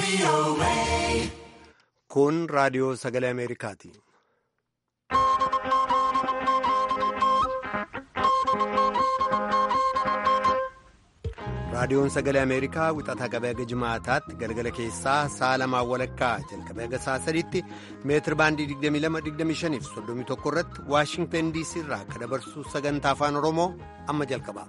Kun raadiyoo sagalee Ameerikaati. Raadiyoon sagalee Ameerikaa wixataa qabee haga jimaataatti galgala keessaa sa'a lamaan walakkaa jalqabee haga sa'a sadiitti meetir baandii 22-25 fi 31 irratti Waashingtan DC irraa akka dabarsu sagantaa afaan Oromoo amma jalqaba.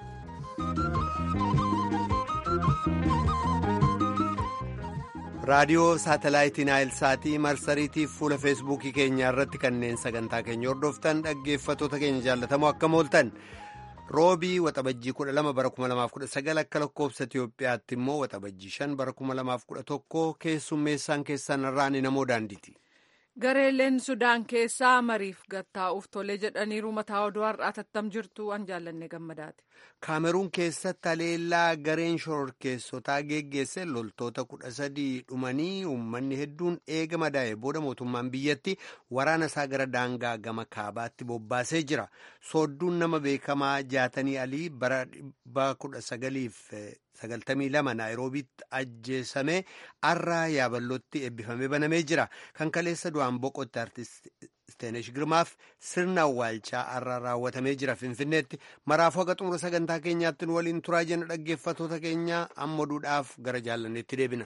raadiyoo saatalaayitii naayilsaatii marsariitii fuula feesbuukii keenyaa irratti kanneen sagantaa keenya hordoftan dhaggeeffatoota keenya jaallatamoo akkam ooltan roobii waxabajjii 12 bara 2019 akka lakkoofsa itiyoophiyaatti immoo waxabajjii 5 bara 2011 keessummeessaan keessan irraan namoo daandiiti. gareeleen sudaan keessaa mariif gattaa'uuf tolee jedhaniiru mataa oduu har'aa tattam jirtu an jaallanne gammadaati. kaameruun keessatti haleellaa gareen shororkeessotaa geggeesse loltoota kudha sadii dhumanii uummanni hedduun eega madaa'e booda mootummaan biyyatti waraana isaa gara daangaa gama kaabaatti bobbaasee jira soodduun nama beekamaa jaatanii alii bara kudha sagaliif sagaltamii lama naayiroobiitti ajjeesame arraa yaabalootti eebbifamee banamee jira kan kaleessa du'aan boqotte artist Steenesh Girmaaf sirna awwaalchaa arraa raawwatamee jira Finfinneetti maraafuu haga xumura sagantaa keenyaatti nu waliin turaa jenna dhaggeeffatoota keenya amma duudhaaf gara jaallanneetti deebina.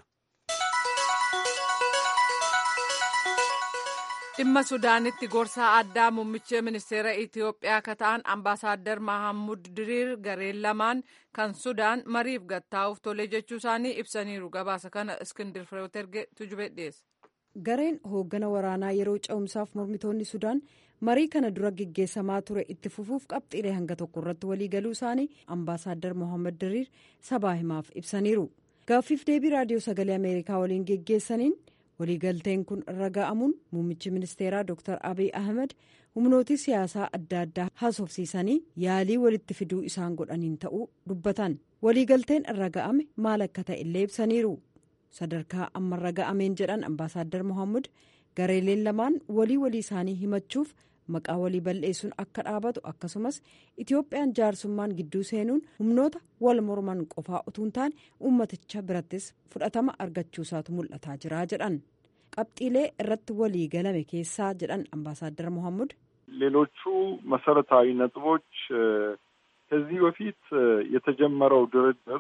dhimma sudaanitti gorsaa addaa muummicha ministeera itiyoophiyaa akka ta'an ambaasaaddar mahammud diriir gareen lamaan kan sudaan mariif gattaa'uuf tolee jechuu isaanii ibsaniiru gabaasa kana iskindir fireeterge tujube dhiyeessa. gareen hooggana waraanaa yeroo cehumsaaf mormitoonni sudaan marii kana dura geggeessamaa ture itti fufuuf qabxiilee hanga tokko irratti waliigaluu isaanii ambaasaaddar mohaammed diriir sabaa himaaf ibsaniiru gaaffiif deebii raadiyoo sagalee ameerikaa waliin geggeessaniin waliigalteen kun irra ga'amuun muummichi ministeeraa dr abiy ahmed humnooti siyaasaa adda addaa haasofsiisanii yaalii walitti fiduu isaan godhaniin ta'uu dubbatan waliigalteen irra ga'ame maal akka ta'e illee ibsaniiru sadarkaa ammarra ga'ameen jedhan ambaasaaddar mohaammed gareeleen lamaan walii walii isaanii himachuuf maqaa walii balleessuun akka dhaabatu akkasumas itiyoophiyaan jaarsummaan gidduu seenuun humnoota wal morman qofaa utuu hin taane ummaticha birattis fudhatama argachuusaatu mul'ataa jira jedhan qabxiilee irratti walii galame keessaa jedhan ambaasaaddar mohaammed ሌሎቹ መሰረታዊ ነጥቦች ከዚህ በፊት የተጀመረው ድርድር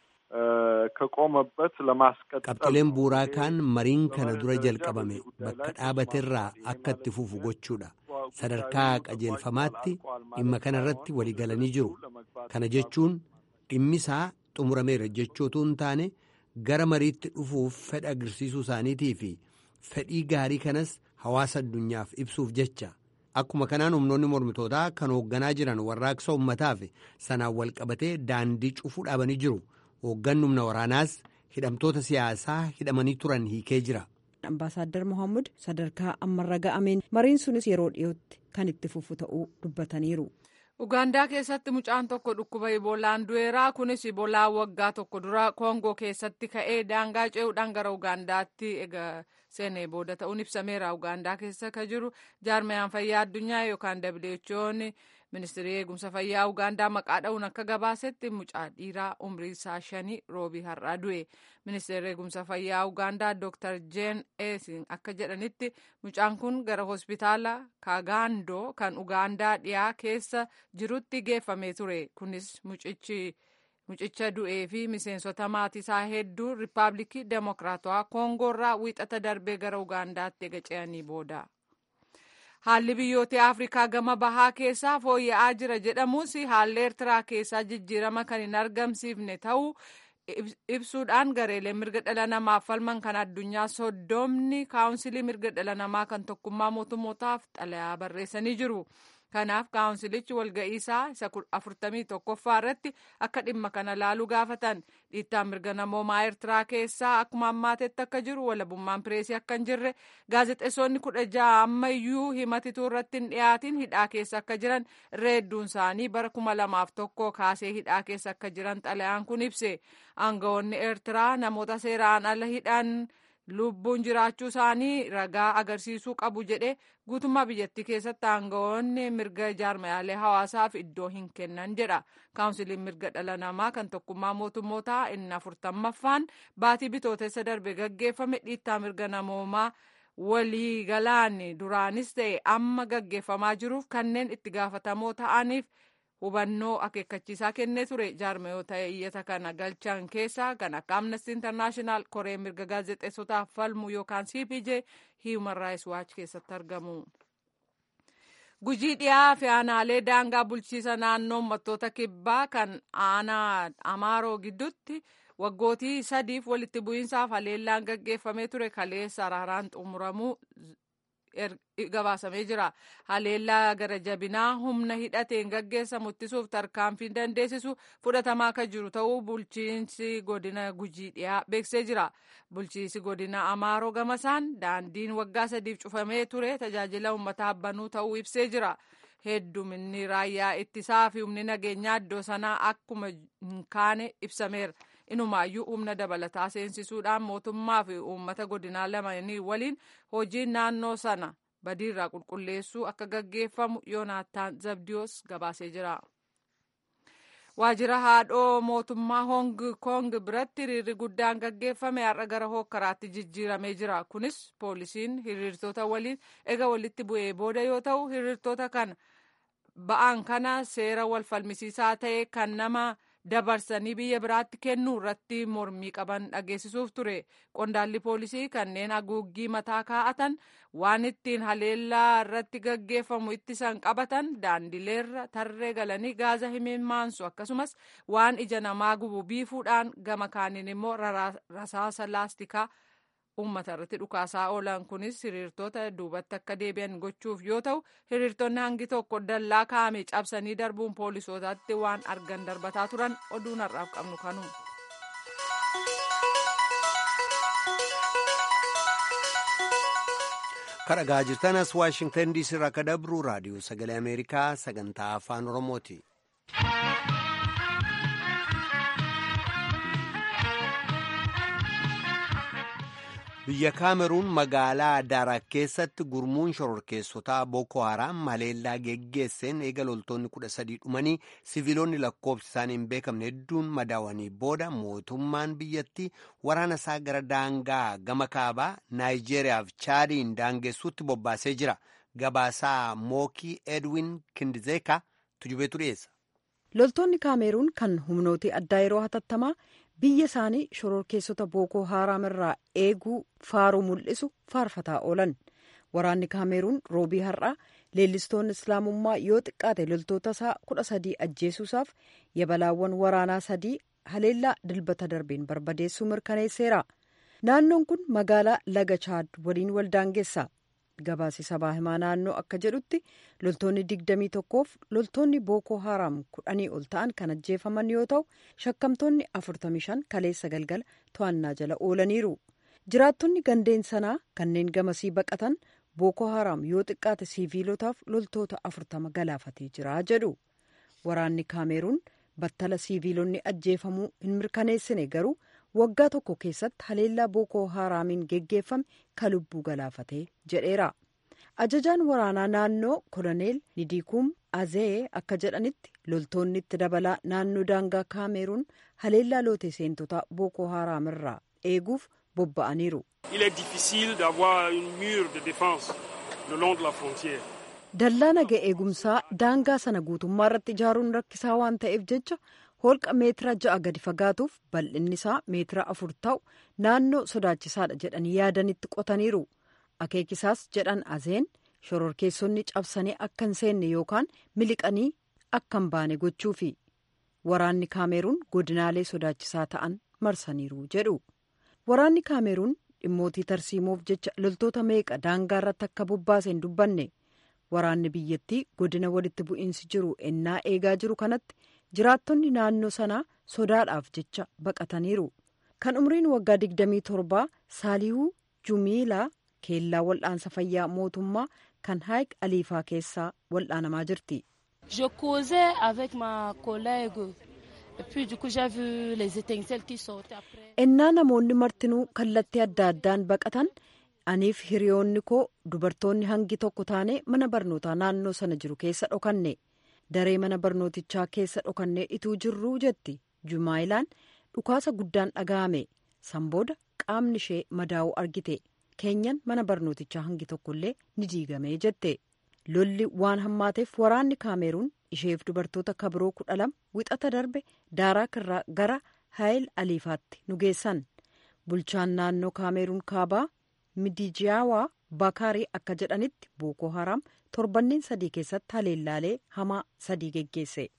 ከቆመበት ለማስቀጠል qabxileen buuraa kaan mariin kana dura jalqabame bakka dhaabaterraa akka itti fufu gochuudha sadarkaa qajeelfamaatti dhimma kana irratti waliigalanii jiru kana jechuun dhimmisaa xumurameera jechootu hin taane gara mariitti dhufuuf fedha agarsiisuu isaaniitii fi fedhii gaarii kanas hawaasa addunyaaf ibsuuf jecha akkuma kanaan humnoonni mormitootaa kan hoogganaa jiran warraaqsa ummataaf sanaan walqabatee daandii cufuu dhaabanii jiru. hoogganni humna waraanaas hidhamtoota siyaasaa hidhamanii turan hiikee jira. ambaasaaddar mohaammed sadarkaa ammarra ga'ameen mariin sunis yeroo dhiyootti kan itti fufu ta'uu dubbataniiru. ugaandaa keessatti mucaan tokko dhukkuba iboolaan du'eeraa kunis iboolaa waggaa tokko dura koongoo keessatti ka'ee daangaa ce'uudhaan gara ugaandaatti egaa seenee booda ta'uun ibsameera ugaandaa keessa ka jiru jaarmayaan fayyaa addunyaa yookaan who'n ministirii eegumsa fayyaa ugaandaa maqaa dha'uun akka gabaasetti mucaa dhiiraa umrii isaa shanii roobii har'aa du'e ministeerri eegumsa fayyaa ugaandaa dr jeen eesin akka jedhanitti mucaan kun gara hospitaala kaagaandoo kan ugaandaa dhiyaa keessa jirutti geeffamee ture kunis mucicha du'ee fi miseensota maatii isaa hedduu riippaabilikii demokiraatawaa koongoorraa wiixata darbee gara ugaandaatti ega ce'anii booda. haalli biyyoota afrikaa gama bahaa keessaa fooyya'aa jira jedhamus haalli eertiraa keessaa jijjiirama kan hin argamsiifne ta'uu ibsuudhaan gareeleen mirga dhala namaaf falman kan addunyaa soddomni kaawunsilii mirga dhala namaa kan tokkummaa mootummootaaf xalayaa barreessanii jiru. kanaaf kaawunsilichi walga'iisaa isa afurtamii tokkoffaa irratti akka dhimma kana laaluu gaafatan dhiittaan mirga namoomaa eertiraa keessaa akkuma ammaatetti akka jiru walabummaan pireesii akka hin jirre gaazexeessonni kudha ja'a ammayyuu himatituu irratti hin dhiyaatin hidhaa keessa akka jiran irra hedduun isaanii bara kuma lamaaf tokko kaasee hidhaa keessa akka jiran xalayaan kun ibse aangawoonni eertiraa namoota seeraan ala hidhan lubbuun jiraachuu isaanii ragaa agarsiisuu qabu jedhe guutummaa biyyattii keessatti aangawoonni mirga jaarmayaalee hawaasaaf iddoo hin kennan jedha kaawunsiliin mirga dhala namaa kan tokkummaa mootummootaa inni afurtammaffaan baatii bitootessa darbe gaggeeffame dhiittaa mirga namoomaa waliigalaan duraanis ta'e amma gaggeeffamaa jiruuf kanneen itti gaafatamoo ta'aniif hubannoo akeekkachiisaa kennee ture jaarmayoota iyyata kana galchan keessaa kan akka amnesty international koree mirga gaazexeessotaaf falmu yookaan cpj human rights watch keessatti argamu. gujii dhiyaa fi aanaalee daangaa bulchiisa naannoo uummattoota kibbaa kan aanaa amaaroo gidduutti waggootii sadiif walitti bu'iinsaaf haleellaan gaggeeffamee ture kaleessa araaraan xumuramuu gabaasamee jira haleellaa gara jabinaa humna hidhateen gaggeessamu ittisuuf tarkaanfiin dandeessisu fudhatamaa akka jiru ta'uu bulchiinsi godina gujii dhiyaa beeksisee jira bulchiinsi godina amaaroo gamasaan daandiin waggaa sadiif cufamee ture tajaajila uummataa banuu ta'uu ibsee jira hedduminni raayyaa ittisaa fi humni nageenyaa iddoo sanaa akkuma hin kaane ibsameera inumaayyuu humna dabalataa seensisuudhaan mootummaa fi uummata godinaa lamanii waliin hojiin naannoo sana badiirraa qulqulleessuu akka gaggeeffamu yoonaataan zabdiyoos gabaasee jira. waajjira haadhoo mootummaa hong kong biratti hiriirri guddaan gaggeeffame har'a gara hookkaraatti jijjiiramee jira kunis poolisiin hiriirtota waliin ega walitti bu'ee booda yoo ta'u hiriirtota kana ba'aan kana seera wal falmisiisaa ta'e kan nama dabarsanii biyya biraatti kennuu irratti mormii qaban dhageessisuuf ture qondaalli poolisii kanneen haguuggii mataa kaa'atan waan ittiin haleellaa irratti gaggeeffamu ittisan qabatan daandileerra tarree galanii gaaza himimmaansu akkasumas waan ija namaa gubu biifuudhaan gama kaaniin immoo rasaasa laastikaa uummata irratti dhukaasaa oolan kunis hiriirtota duubatti akka deebi'an gochuuf yoo ta'u hiriirtonni hangi tokko dallaa kaa'ame cabsanii darbuun poolisootaatti waan argan darbataa turan oduun har'aaf qabnu kanu. kadhagaa jirtan as waashingtan diisii irraa akka dabru raadiyoo sagalee ameerikaa sagantaa afaan oromooti. biyya kaameruun magaalaa daaraa keessatti gurmuun shororkeessotaa booko haraam haleellaa geggeesseen eega loltoonni kudha sadii dhumanii siviilonni lakkoofsi isaanii hin beekamne hedduun madaawanii booda mootummaan biyyattii waraana isaa gara daangaa gama kaabaa naayijeeriyaaf chaadiin daangessuutti bobbaasee jira gabaasaa mookii edwin kindizeeka tujubeetu dhiyeessa. loltoonni kaameruun kan humnooti addaa yeroo hatattamaa biyya isaanii shororkeessota bookoo haaraam irraa eeguu faaruu mul'isu faarfataa oolan waraanni kaameruun roobii har'aa leellistoonni islaamummaa yoo xiqqaate loltoota isaa kudha sadii ajjeesuusaaf yabalaawwan waraanaa sadii haleellaa dilbata darbeen barbadeessuu mirkaneesseera naannoon kun magaalaa laga chaad waliin waldaangeessa gabaasi sabaa himaa naannoo akka jedhutti loltoonni digdamii tokkoof loltoonni bookoo haaraam kudhanii ol ta'an kan ajjeefaman yoo ta'u shakkamtoonni afurtamii shan kaleessa galgala to'annaa jala oolaniiru jiraattonni gandeen sanaa kanneen gamasii baqatan bookoo haaraam yoo xiqqaate siiviilotaaf loltoota afurtama galaafatee jira jedhu waraanni kaameruun battala siiviilonni ajjeefamuu hin mirkaneessine garuu waggaa tokko keessatti haleellaa bookoo haaraamiin geggeeffame ka lubbuu galaafatee jedheera ajajaan waraanaa naannoo koloneel nidiikuum azee akka jedhanitti loltoonni itti dabalaa naannoo daangaa kaameruun haleellaa lootee seentotaa bookoo haaraam irraa eeguuf bobba'aniiru. dallaa naga eegumsaa daangaa sana guutummaa irratti ijaaruun rakkisaa waan ta'eef jecha holqa meetira ja'a gadi fagaatuuf bal'inni isaa meetira afur ta'u naannoo sodaachisaadha jedhanii yaadanitti qotaniiru akeekisaas jedhan azeen shororkeessonni cabsanii akka hin seenne yookaan miliqanii akka hin baane gochuufi waraanni kaameruun godinaalee sodaachisaa ta'an marsaniiru jedhu waraanni kaameruun dhimmootii tarsiimoof jecha loltoota meeqa daangaa irratti akka bobbaase hin dubbanne waraanni biyyattii godina walitti bu'iinsi jiru ennaa eegaa jiru kanatti jiraattonni naannoo sanaa sodaadhaaf jecha baqataniiru kan umriin waggaa 27 saalihuu jumiilaa keellaa wal'aansa fayyaa mootummaa kan haayik aliifaa keessaa wal'aanamaa jirti. Je causais avec ma collègue ennaa namoonni martinuu kallattii adda addaan baqatan aniif hiriyoonni koo dubartoonni hangi tokko taane mana barnootaa naannoo sana jiru keessa dhokanne daree mana barnootichaa keessa dhokannee ituu jirruu jetti jumaayilaan dhukaasa guddaan dhaga'ame sanbooda qaamni ishee madaa'uu argite keenyan mana barnootichaa hangi tokkollee ni diigame jette lolli waan hammaateef waraanni kaameruun isheef dubartoota kabiroo kudha lama wixata darbe daaraa kirraa gara haayil aliifaatti nu geessan bulchaan naannoo kaameruun kaabaa midijiyaawaa bakaarii akka jedhanitti bookoo haraam torbanneen sadii keessatti haleellaalee hamaa sadii geggeesse.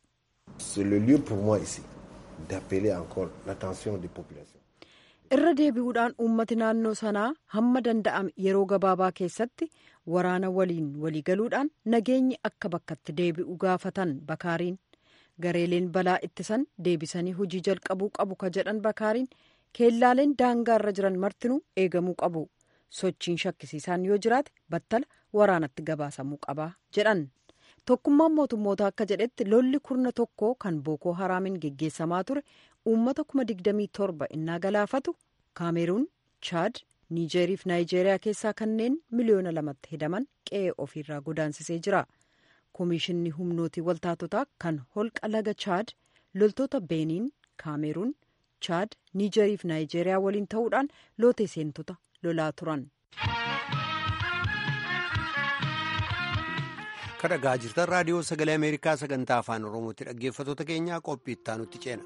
irra deebi'uudhaan uummati naannoo sanaa hamma danda'ame yeroo gabaabaa keessatti waraana waliin waliigaluudhaan nageenyi akka bakkatti deebi'u gaafatan bakaariin gareeleen balaa ittisan deebisanii hojii jalqabuu qabu ka jedhan bakaariin keellaaleen daangaa irra jiran martinuu eegamuu qabu sochiin shakkisiisaan yoo jiraate battala waraanatti gabaasamuu qaba jedhan tokkummaan mootummoota akka jedhetti lolli kurna tokko kan bookoo haraamiin geggeessamaa ture uummata kuma digdamii torba innaa galaafatu kaameruun chaad niijeeriif naayijeeriyaa keessaa kanneen miliyoona lamatti hedaman qe'ee ofiirraa godaansisee jira koomishinni humnootii waltaatotaa kan holqa laga chaad loltoota beeniin kaameruun chaad niijeeriif naayijeeriyaa waliin ta'uudhaan lootee seentota lolaa turan. kan dhagaa jirtan raadiyoo sagalee ameerikaa sagantaa afaan oromootti dhaggeeffatoota keenyaa qophii ittaanutti ceena.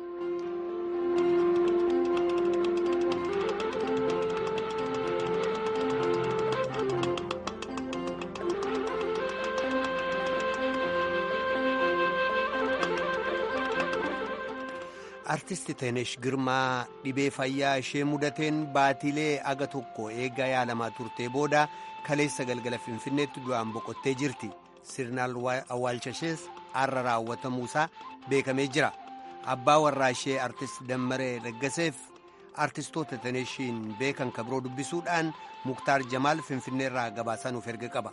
artisti teenesh girmaa dhibee fayyaa ishee mudateen baatilee aga tokko eegaa yaalamaa turtee booda kaleessa galgala finfinneetti du'aan boqottee jirti sirna awwaalcha ishees har'a raawwatamuusaa beekamee jira abbaa warraa ishee artist dammaree daggaseef artistoota teeneshiin beekan kabiroo dubbisuudhaan muktaar jamaal finfinneerraa gabaasaa nuuf erga qaba.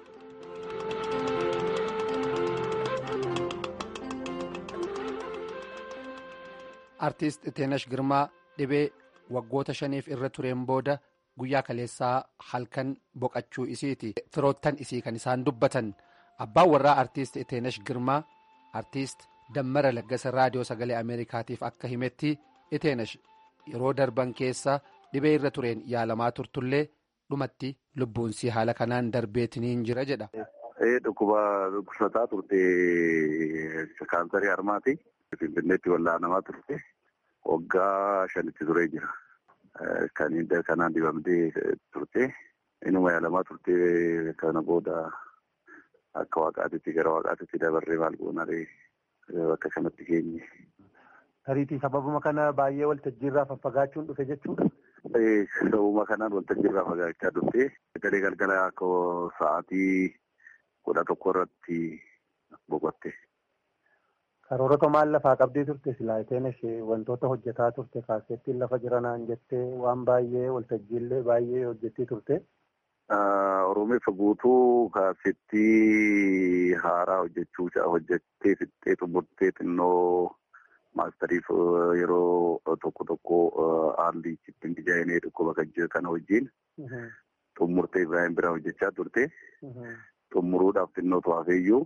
artiist teenash girmaa dhibee waggoota shaniif irra tureen booda guyyaa kaleessaa halkan boqachuu isiiti firoottan isii kan isaan dubbatan abbaan warraa artiist teenash girmaa artiist dammara laggasa raadiyoo sagalee ameerikaatiif akka himetti teenash yeroo darban keessa dhibee irra tureen yaalamaa turtullee dhumatti lubbuunsii haala kanaan darbeetiniin jira jedha. dhukkuba dhukkubsataa turte kaansarii harmaati. Finfinneetti wallaanamaa turte waggaa shanitti turee jira. Kanaan dibamtee turte inuma yaalamaa turte kana booda akka waaqaatitti gara waaqaatitti dabarree maal goonaree bakka kanatti geenye. Tariitii sababuma kana baay'ee waltajjiirraa faffagaachuun dhufe jechuudha. Sababuma kanaan waltajjiirraa fagaachaa dhufte garee galgala akka sa'aatii kudha tokko irratti boqotte. Karoorota maal lafaa qabdii turte silaayiteen ishee wantoota hojjetaa turte kaasettiin lafa jiranaan jettee waan baay'ee waltajjiillee baay'ee hojjettii turte. Oromeessa guutuu kaasettii haaraa hojjechuu hojjettee fixxee xumurtee xinnoo maastariif yeroo tokko tokko haalli ittiin ijaa'inee dhukkuba kan jiru kana wajjin xumurtee Ibrahim bira hojjechaa turte. Xumuruudhaaf xinnoo to'afeeyyuu.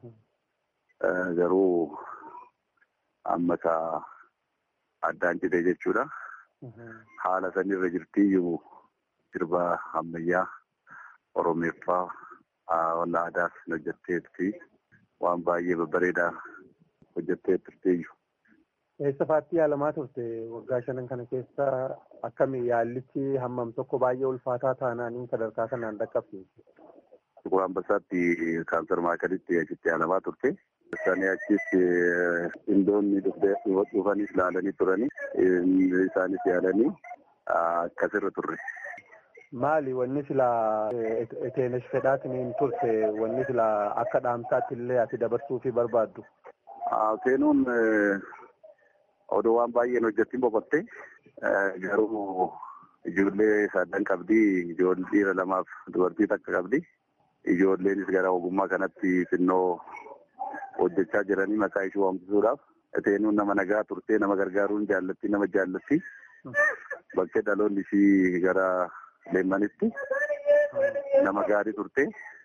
Garuu amma isaa addaan citee jechuudha. Haala sanirra jirtiyyuu sirba ammayyaa Oromeeffaa walla aadaas hojjetteetti waan baay'ee babbareedaa hojjettee turteeyyu. Eessa faatti yaalamaa turte waggaa shanan kana keessa akkami yaallichi hammam tokko baay'ee ulfaataa taanaaniin sadarkaa kanaan dhaqqabsiise. Tukur Ambassaatti kaansar maakalitti achitti yaalamaa turte. Isaanii achis indoonni dhufanis ilaalanii turanii isaanis yaalanii akkasirra turre. Maali wanni silaa eteenesh fedhaatiin turte wanni silaa akka dhaamsaatti illee ati dabarsuu fi barbaaddu? Seenuun odoo waan baay'een hojjettiin boqotte garuu ijoollee sadan qabdi ijoollee dhiira lamaaf dubartii takka qabdi. Ijoolleenis gara ogummaa kanatti xinnoo hojjechaa jiranii maqaa ishee waamsisuudhaaf Iteenuun nama nagaa turtee nama gargaaruun jaallatti nama jaallatti. Bakkee dhaloonni ishii gara leemmanitti nama gaarii turte.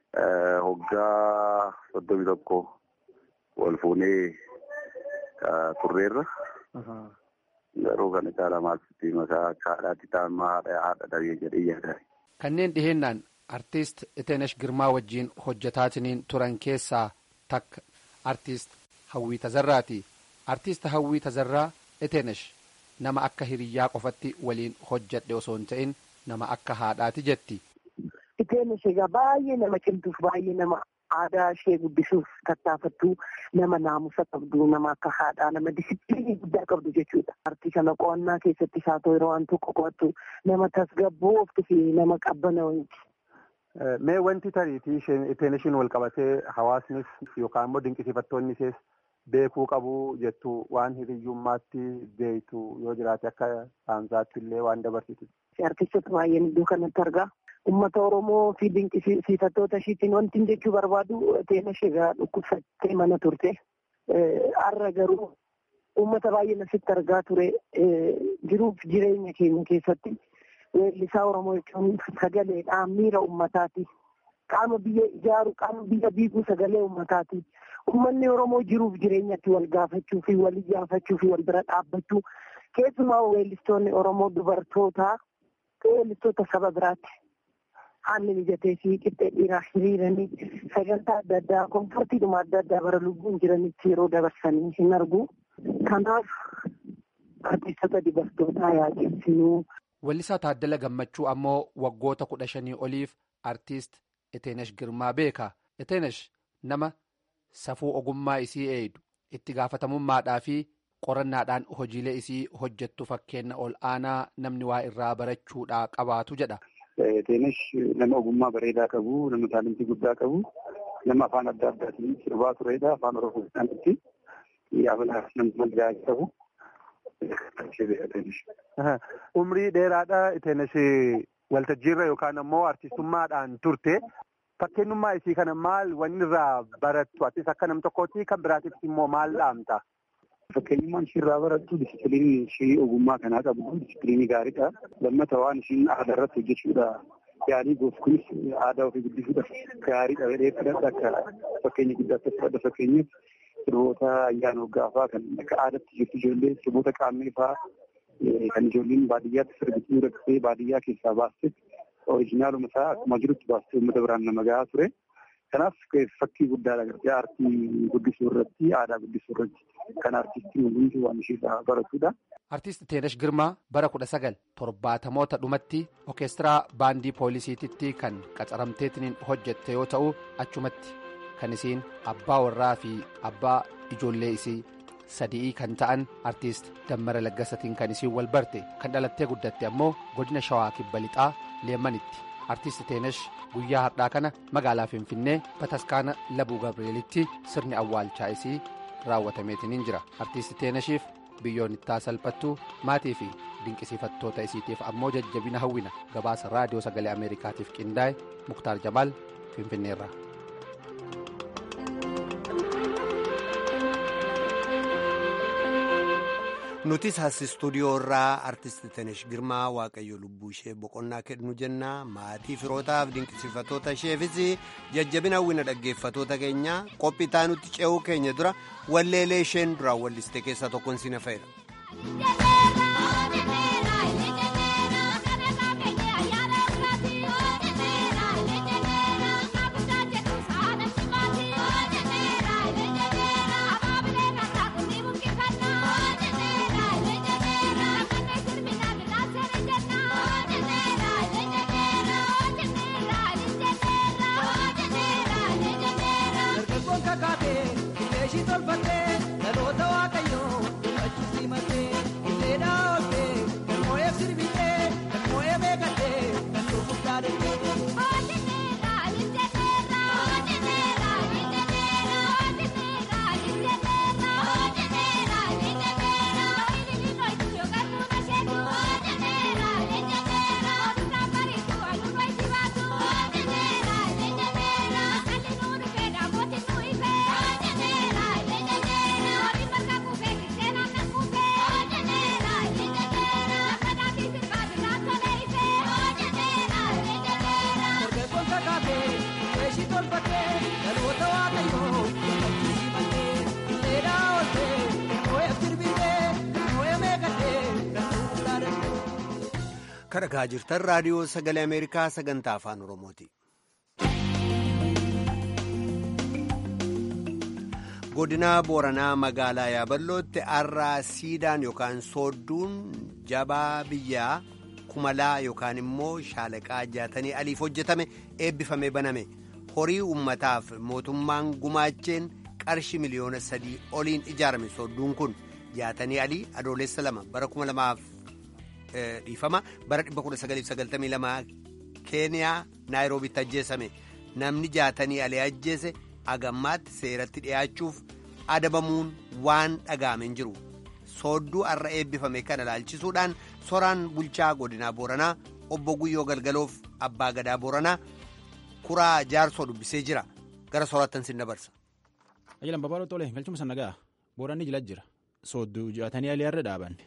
Hoggaa soddomi tokko wal fuunee turreerra. Garuu kan caalaa maalti maqaa akka haadhaatti ta'an haadha haadha dhabee jedhee yaada. Kanneen dhihennaan artiist Iteenesh Girmaa wajjin hojjetaatiniin turan keessaa takka artiist Hawwii Tazarraati. Artiist Hawwii Tazarraa Iteenesh nama akka hiriyyaa qofatti waliin hojjadhe osoo hin ta'in nama akka haadhaati jetti. Iteenesh egaa baay'ee nama cimtuuf baay'ee nama aadaa ishee guddisuuf tattaafattu nama naamusa qabdu nama akka haadhaa nama disipiliinii guddaa qabdu jechuudha. Artii kana qo'annaa keessatti isaa ta'u yeroo waan tokko qo'attu nama tasgabbooftu fi nama qabbanaa'uuti. Mee wanti tariitii ittiin ishiin wal qabatee hawaasnis yookaan immoo dinqisiifattoonni ishees beekuu qabu jettu waan hiriyyummaatti beektu yoo jiraate akka saansaatti illee waan dabarsitu. Artistoota baay'een iddoo kanatti argaa. Uummata Oromoo fi dinqisiifattoota ishiitiin wanti jechuu barbaadu Iteenesh egaa dhukkubsattee mana turte. Har'a garuu uummata baay'een asitti argaa ture jiruuf jireenya keenya keessatti weellisaa Oromoo jechuun sagaleedhaan miira uummataati. Qaama biyya ijaaru qaama biyya biiguu sagalee uummataati. Uummanni Oromoo jiruuf jireenyatti wal gaafachuu fi wal iyyaafachuu fi wal bira dhaabbachuu keessumaa weellistoonni Oromoo dubartootaa weellistoota saba biraatti. haalli mijatee fi qixxee dhiiraa hiriiranii sagantaa adda addaa komfortiidhuma adda addaa bara lubbuun jiranitti yeroo dabarsanii hin argu. Kanaaf artistoota dubartootaa yaaqessinuu. Weellisaa Taaddala Gammachuu ammoo waggoota kudha shanii oliif artiist Iteenesh Girmaa beeka. Iteenesh nama safuu ogummaa isii eeydu itti gaafatamummaadhaa fi qorannaadhaan hojiilee isii hojjettu fakkeenya ol aanaa namni waa irraa barachuudhaa qabaatu jedha. Iteenesh nama ogummaa bareedaa qabu, nama taalentii guddaa qabu, nama afaan adda addaatiin sirbaa turedha. Afaan Oromoo isaaniitti yaabala nama gahaa qabu. Umrii dheeraadha Iteenesh waltajjiirra yookaan ammoo artistummaadhaan turte. Fakkeenyummaa isii kana maal wanni irraa barattu? Atis akka nam tokkooti kan biraatiif immoo maal dhaamta? Fakkeenyummaan ishii irraa barattu disipiliinii ishii ogummaa kanaa qabdu disipiliinii gaariidha. Lammata waan ishiin aadaa irratti hojjechuudha. Yaalii goof kunis aadaa ofii guddisuudhaaf gaariidha jedhee fudhadha akka fakkeenya guddaatti fudhadha fakkeenyaaf sirboota ayyaana waggaafaa kan akka aadaatti jirtu ijoollee sirboota qaammee fa'aa kan ijoolleen baadiyyaatti sirbituu rakkatee baadiyyaa keessaa baaste orijinaaluma isaa akkuma jirutti baastee uummata biraan nama gahaa ture. Kanaaf fakkii guddaadha gartee aartii guddisuu irratti aadaa guddisuu irratti kan aartistiin hundi waan isheerraa baratudha. Artiist Iteenesh Girmaa bara kudha sagal torbaatamoota dhumatti orkeestiraa baandii poolisiititti kan qacaramteetiin hojjette yoo ta'u achumatti kan isiin abbaa warraa fi abbaa ijoollee isii sadii kan ta'an artiist Dammara Laggasatiin kan isiin wal barte kan dhalattee guddatte ammoo godina Shawaa Kibba Lixaa Leemmanitti. Artiist Iteenesh guyyaa har'aa kana magaalaa Finfinnee Bataskaana Labuu Gabreelitti sirni awwaalchaa isii raawwatameetiin jira. Artiist Iteeneshiif biyyoon ittaa salphattu maatii fi dinqisiifattoota isiitiif ammoo jajjabina hawwina gabaasa raadiyoo sagalee Ameerikaatiif qindaa'e Muktaar Jamaal Finfinneerra. nutis as istuudiyoo irraa artisti Tenesh Girmaa Waaqayyo lubbuu ishee boqonnaa kennu jenna maatii firootaaf dinqisiifatoota isheefis jajjabina hawwina dhaggeeffatoota keenya qophii taanutti ce'uu keenya dura walleelee isheen duraan walliste keessaa tokkoon si na fayyada. Dhaloota waaqayyoo, dhaloota simatee, illee dhaawwatee. kadhagaa jirtan raadiyoo sagalee ameerikaa sagantaa afaan oromooti. godina booranaa magaalaa yaaballootti har'aa siidaan yookaan soodduun jabaa biyyaa kumalaa yookaan immoo shaalaqaa jaatanii aliif hojjetame eebbifamee baname horii ummataaf mootummaan gumaacheen qarshi miliyoona sadii oliin ijaarame soodduun kun jaatanii alii adoolessa lama bara kuma lamaaf dhiifama bara 1992 keeniyaa naayiroobitti ajjeesame namni jaatanii alii ajjeese agammaatti seeratti dhi'aachuuf adabamuun waan dhaga'ame hin jiru soodduu har'a eebbifame kana ilaalchisuudhaan soraan bulchaa godinaa booranaa obbo guyyoo galgaloof abbaa gadaa booranaa kuraa jaarsoo dubbisee jira gara soraattan sin dabarsa. Ajalan babal'oo tolee galchuma sana ga'a booranni jila jira soodduu jaatanii alii har'a dhaabanne.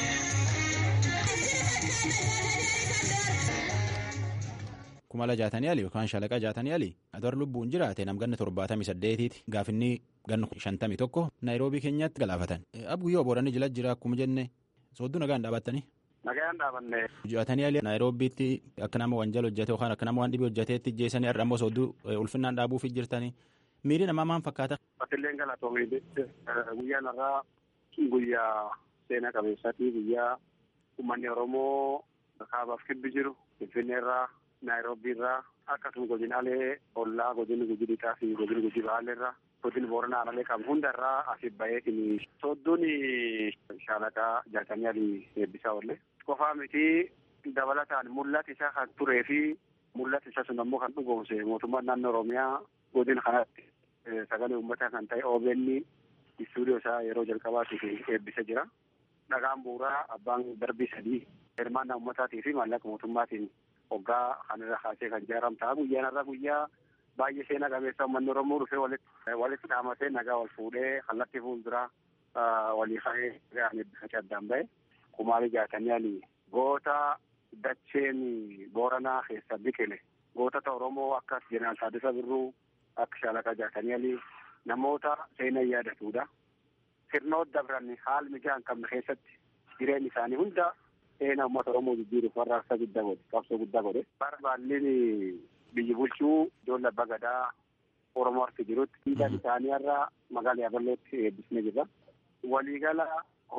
kumala jaatanii alii yookaan shalaqa jaatanii alii adoor lubbuun jiraate namganna torbaatamii saddeetiiti gaafinni gannu shantamii tokko naayiroobii keenyatti galaafatan abguyyoo booranni jila jira akkuma jenne soodduu nagaan dhaabattanii. Nagaan dhaabanne. Jaatanii alii naayiroobiitti akka nama wanjal hojjete yookaan akka nama waan dhibee hojjeteetti jeesanii har'a ammoo soodduu ulfinnaan dhaabuuf jirtanii miiri namaa maal fakkaata. Batilleen galatoomii guyyaan irraa guyyaa seena qabeessaati guyyaa uummanni Oromoo kaabaaf kibbi jiru Finfinnee irraa Naayiroobii irraa akkasuma godinaalee ollaa godinni guji lixaa fi godinni guji baalee irraa godinni booranaa aanaalee qabu hunda irraa asii baheetiin soodduun shaalaqaa jaatamii alii eebbisaa oolle. Qofaa miti dabalataan mul'ata isaa kan turee fi mul'ata isa sun ammoo kan dhugoomse mootummaan naannoo Oromiyaa godina kanatti sagalee uummataa kan ta'e OBN istuudiyoo isaa yeroo jalqabaatiif eebbisee jira. Dhagaan bu'uuraa abbaan darbii sadii hirmaannaa uummataatii fi maallaqa mootummaatiin waggaa kanarra kaasee kan ijaaram ta'a guyyaan irra guyyaa baay'ee seenaa qabeessa uummanni Oromoo dhufee walitti walitti dhaamatee nagaa wal fuudhee kallattii fuulduraa walii ka'ee ga'an eebbifachaa addaan ba'e kumaarii jaatanii alii goota dacheen booranaa keessa biqile gootota Oromoo akka jeneraal Taaddasaa Birruu akka shaalaqaa jaatanii alii namoota seenaa yaadatudha. Sirnoota dabran haal mijaa hin qabne keessatti jireenya isaanii hunda seenaa uummata Oromoo jijjiiruuf warraaqsa guddaa godhe qabsoo guddaa godhe. Barbaalleen biyyi bulchuu ijoollee abbaa gadaa Oromoo harki jirutti siidaan isaanii irraa magaalaa Yaabalootti eebbisnee jirra. Waliigala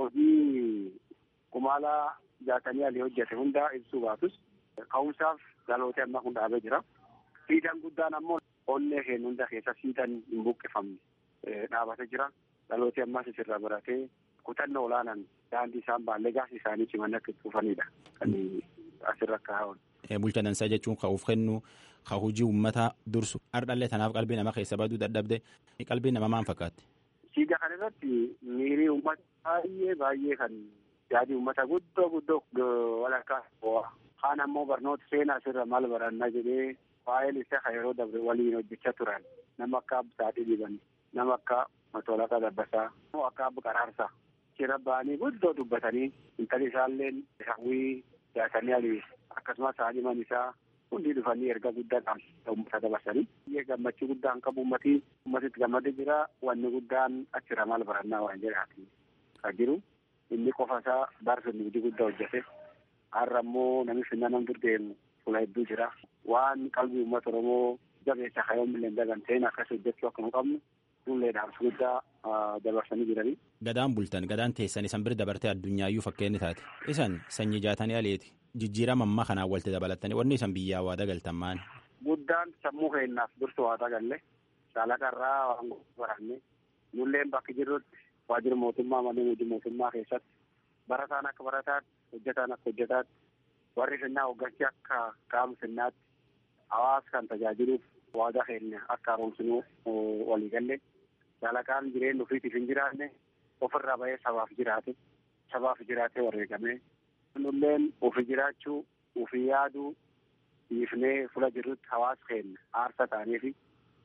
hojii kumaalaa jaatanii alii hojjete hunda ibsuu baatus ka'umsaaf dhalootee amma kun dhaabee jira. Siidaan guddaan ammoo onnee keenya hunda keessa siidaan hin buqqifamne dhaabatee jira. Dhalootee ammas isirraa baratee kutannoo olaanaan daandii isaan baallee gaasii isaanii ciman akka itti fufanidha. Kan asirra kaa'an. Bulcha dansaa jechuun ka'uuf kennu ka hojii uummataa dursu hardhallee tanaaf qalbii nama keessa baduu dadhabde qalbii nama maal fakkaatti. Siidaa kana irratti miirii uummata baay'ee baay'ee kan yaadii uummata guddoo guddoo walakkaa bo'aa. Kaan ammoo barnoota seenaa asirra maal barannaa jedhee waa'een isaa kan yeroo dabre waliin hojjechaa turan nama akka Absaatii Diban nama akka Matolaqaa Dabbasaa akka Abba Qaraarsaa. Jira ba'anii guddoo dubbatanii intalli isaallee hawwii jaatanii alii akkasumas haadhiman isaa hundi dhufanii erga guddaa qabu uummata dabarsanii. Biyya gammachuu guddaan qabu uummatii uummatitti gammadee jira wanni guddaan achirra maal barannaa waan jedhaati kan jiru. Inni qofa isaa barsa nugdi guddaa hojjete. Har'a immoo namni finnaa nam dur deemu fuula hedduu jira. Waan qalbii uummata Oromoo jabeessa kayoomillee daganteen akkas hojjechuu akka nu qabnu fuullee dhaamsa guddaa dabarsanii jiranii. Gadaan bultan gadaan teessan isan bira dabartee addunyaayyuu fakkeenni taate isan sanyii jaatanii aleeti jijjiirama ammaa kanaan walitti dabalatanii wanni isan biyyaa waa dagaltan maali. Guddaan sammuu keenyaaf dursu waa dagalle shaalaqarraa waan baranne nulleen bakki jirrutti waajjira mootummaa malee hojii mootummaa keessatti barataan akka barataatti hojjetaan akka hojjetaatti warri finnaa hoggansi akka qaama finnaatti hawaasa kan tajaajiluuf waadaa keenya akka haaromsinuu walii galle shaalaqaan jireenya ofiitiif hin jiraanne ofirraa bahee sabaaf jiraate sabaaf jiraatee wareegame nulleen ofii jiraachuu ofii yaaduu dhiifnee fula jirrutti hawaasa keenya aarsa ta'anii fi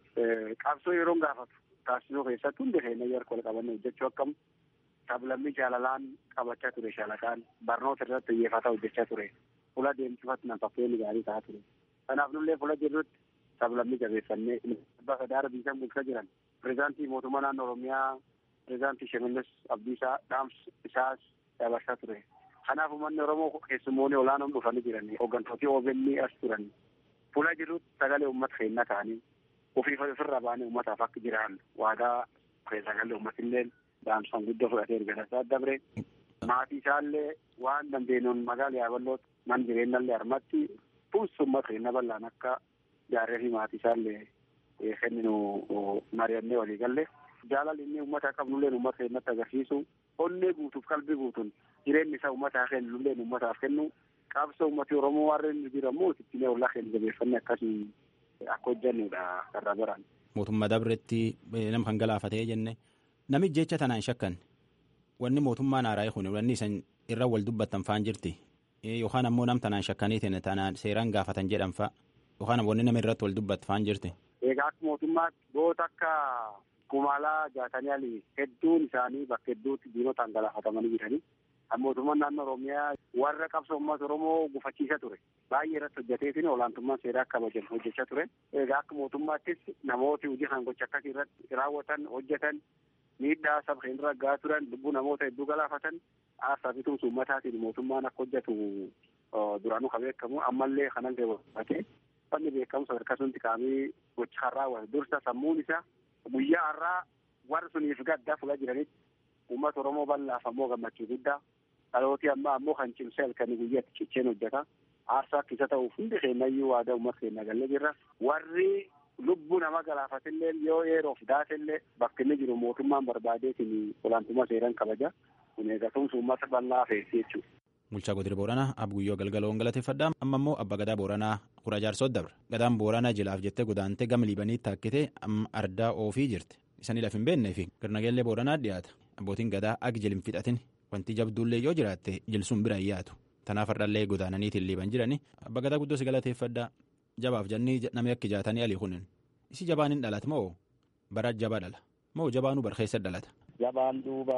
qabsoo yeroo gaafatu taasisuu keessatti hundi keenya yeroo wal qabanne hojjechuu akkamu sablammii jaalalaan qabachaa ture shaalaqaan barnoota irratti xiyyeeffata hojjechaa ture fula deemsifatti nama fakkeenya gaarii ta'aa ture kanaaf nullee fula jirrutti sablammii jabeeffannee abbaa gadaara biyya bulchaa jiran pireezidaantii mootummaa naannoo oromiyaa pireezidaantii Shimallis Abdiisaa dhaamsa isaas dabarsaa ture Kanaaf uummanni Oromoo keessummoonni olaanoon dhufanii jiran hooggantooti OBN as turan fuula jirutti sagalee uummata keenya ta'anii ofii ofirraa baanii uummataaf akka jiran waadaa sagalee uummatillee daamsaan guddoo fudhatee erga tasaa dabre maatii isaallee waan dandeenyuun magaala yaaballootti man jireenyallee harmatti puus uummata keenya bal'aan akka jaarree fi maatii isaallee kenninu mari'annee walii galle jaalalli inni uummata qabnullee uummata keenyatti agarsiisu onnee guutuuf qalbii guutuun jireenyi isaa uummataa kennullee uummataaf kennu qabsoo uummati Oromoo warreen jiramu ittiin ollaa keenya jabeeffannee akkasii akka hojjannudha karra biraan. Mootummaa dabretti nama kan galaafatee jenne namichi jecha tanaan shakkan wanni mootummaan haaraa kun wanni isan irra wal dubbattan faan jirti yookaan ammoo nam tanaan shakkaniitiin tanaan seeraan gaafatan jedhan fa'a yookaan wanni nama irratti wal dubbattu faan jirti. Egaa akka mootummaatti goota akka kumaalaa jaatanii ali hedduun isaanii bakka hedduutti diinotaan galaafatamanii jiranii. mootummaan naannoo oromiyaa warra qabsoo uummata oromoo gufachiisa ture baay'ee irratti hojjeteetiin olaantummaan seeraa akka kabajamu hojjechaa ture egaa akka mootummaattis namooti hojii kan gocha akkasii irratti raawwatan hojjetan miidhaa saba keenya irra gahaa turan lubbuu namoota hedduu galaafatan aarsaa fi tumsa uummataatiin mootummaan akka hojjetu duraanuu kan beekamu ammallee kanan gabaatee fanni beekamu sadarkaa sunti qaamii gocha kan raawwate dursa sammuun isaa guyyaa har'aa warra suniif gaddaa fuula jiranitti uummata oromoo bal'aaf ammoo gammachuu guddaa dhalootii ammaa ammoo kan cimsee halkanii guyyaatti cicheen hojjeta aarsaa akkisa ta'uuf hundi keenyayyuu waadaa uummata keenya galle jirra warri lubbuu nama galaafatillee yoo yeroof daatellee bakka inni jiru mootummaan barbaadeetiin olaantummaa seeraan kabaja kun eegatumsa uummata bal'aa feessi jechuudha. Bulchaa Godina Booranaa Abguyyoo Galgaloon galateeffadha. Amma immoo Abbaa Gadaa Booranaa Kura Jaarsoo dabra. Gadaan Booranaa jilaaf jettee godaantee gama Liibaniitti taakkitee amma ardaa oofii jirti. Isanii laf hin beeknee fi garnageellee Booranaa dhiyaata. Abbootiin gadaa agi jilin fixatin wanti jabduullee yoo jiraatte jilsuun bira hin yaatu. Tanaaf hardhallee godaananiitiin liiban jirani. Abbaa Gadaa guddoo si galateeffadha. Jabaaf jennii namni akka jaatanii alii kunin. Isi jabaan hin dhalata moo bara jabaa dhala? Moo jabaanuu barkeessa dhalata? Jabaan duuba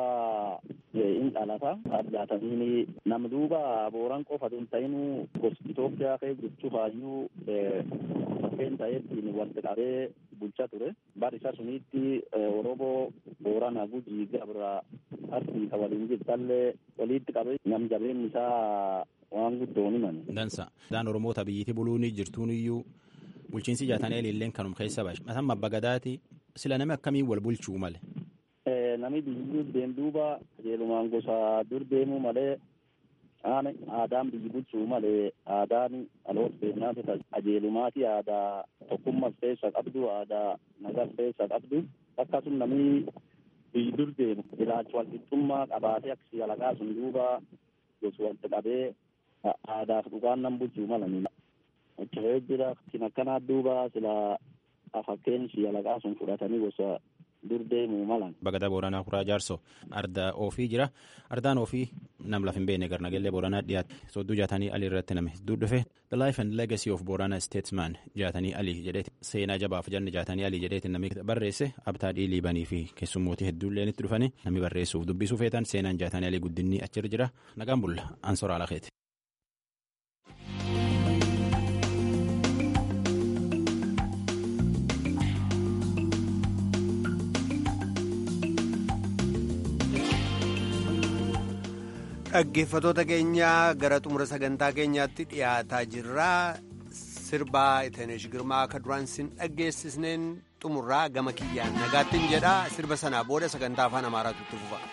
hin dhalata. Addaatamiin nam duuba booran qofa tun ta'inuu gosti Itoophiyaa kee jechuu faayyuu bakkeen ta'eettiin walitti qabee bulchaa ture. Bar isa sunitti Oromoo Boorana Gujii Gabra Arsii ka waliin jirtallee walitti qabee nam jabeen isaa waan guddoon himan. Dansa. Daan Oromoota biyyitti buluun jirtuun iyyuu bulchiinsi jaatanii ililleen kanum keessa baashe. Mataan Abbaa Gadaati sila nami akkamiin wal bulchuu male? Nami biyyi deem duuba qajeelumaan gosa dur deemuu malee aadaan biyyi bulchuu malee aadaan dhaloota seenaa qajeelumaati aadaa tokkummas keessa qabdu aadaa nagas keessa qabdu akkasuma namni biyyi dur deemu ilaalcha walqixxummaa qabaatee akkasii alaqaa sun duuba gosa walitti qabee aadaaf dhugaan nan bulchuu malanii. Hojjatee jira kan akkanaa duuba sila fakkeen ishii alaqaa sun fudhatanii gosa dur deemuu malan. Bagadaa Booranaa Kuraa Jaarsoo ardaa ofii jira. Ardaan ofii nam laf hin beekne garnageellee Booranaa dhiyaate sodduu jaatanii alii irratti nama hedduu dhufe. The life and legacy of Boorana Statesman jaatanii alii jedheeti seenaa jabaaf janne jaatanii alii jedheeti namni barreesse abtaa dhiiliibanii fi keessummootii hedduullee itti dhufanii namni barreessuuf dubbisuu feetan seenaan jaatanii alii guddinni achirra jira. Nagaan bulla ansoraa lakeeti. dhaggeeffatoota keenya gara xumura sagantaa keenyaatti dhiyaataa jirra sirbaa itenesh girmaa akka duraan sin dhaggeessisneen xumurraa gama kiyyaan nagaattiin jedha sirba sanaa booda sagantaa afaan amaaraatu itti fufa.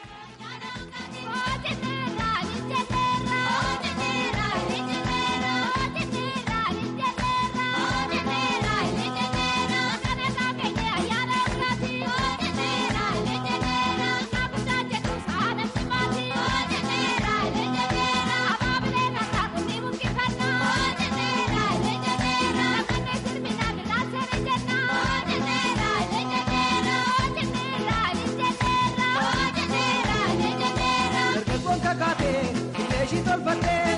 Ishii tolfattee